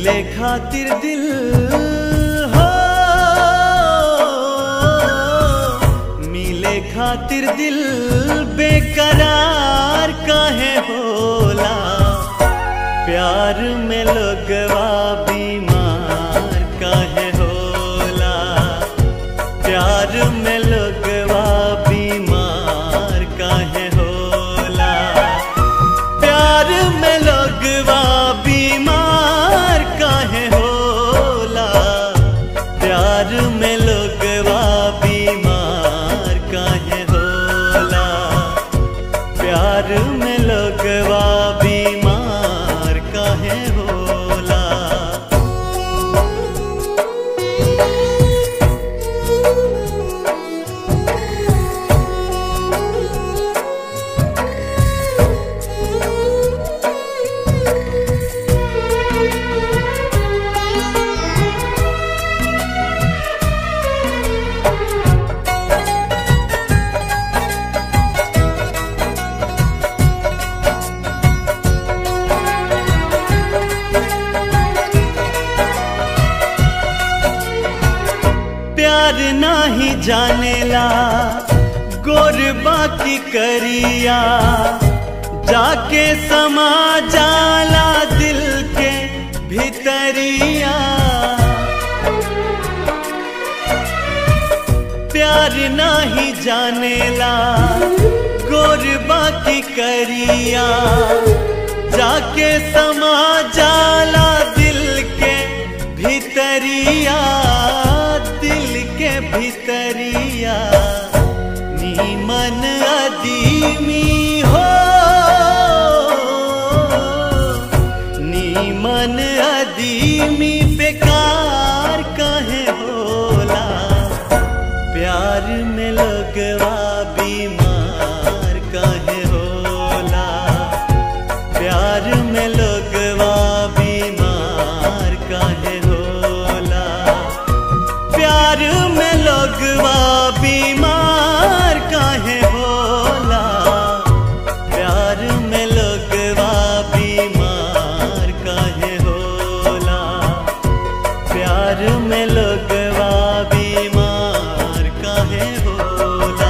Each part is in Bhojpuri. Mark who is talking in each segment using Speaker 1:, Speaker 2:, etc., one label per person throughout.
Speaker 1: मिले खातिर दिल हो मिले खातिर दिल बेकरार काहे होला प्यार में लोगवा बीमार काहे होला प्यार में लोगवा बीमार काहे होला प्यार में लोगवा बीमार काहे होला प्यार में लोगवा बीमार काहे होला प्यार में लोगवा बीमार काहे होला प्यार नाही जानेला गोर बाकी करिया जाके समा जाला दिल के भीतरिया प्यार नाही जानेला गोर बाकी करिया जाके समा जाला दिल के भीतरिया दिल के भीतरिया नीमन अदीमी हो नीमन अदीमी बेकार काहे होला प्यार में लगवा बीमार काहे होला प्यार में लगवा बीमार काहे होला प्यार में लगवा बीमार काहे होला प्यार में लगवा बीमार काहे होला प्यार में लगवा बीमार काहे होला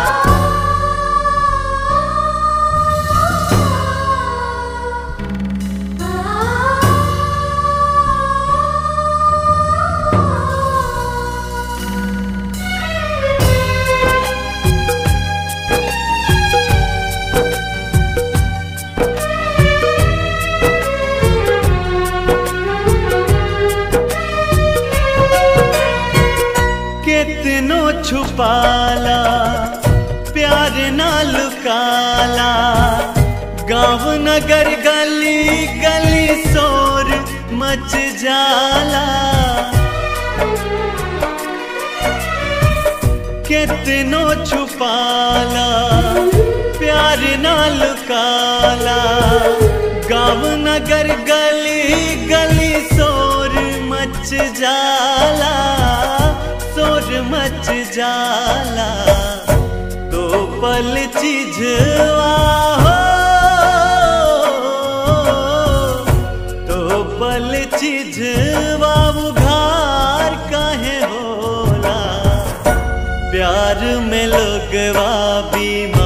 Speaker 1: कितनो छुपाला प्यार ना लुकाला गाँव नगर गली गली शोर मच जाला कितनो छुपाला प्यार ना लुकाला गाँव नगर गली गली शोर मच जाला शोर मच जाला तो पल चिझवा हो तो पल चिझवा उघार काहे होला प्यार में लोगवा बीमार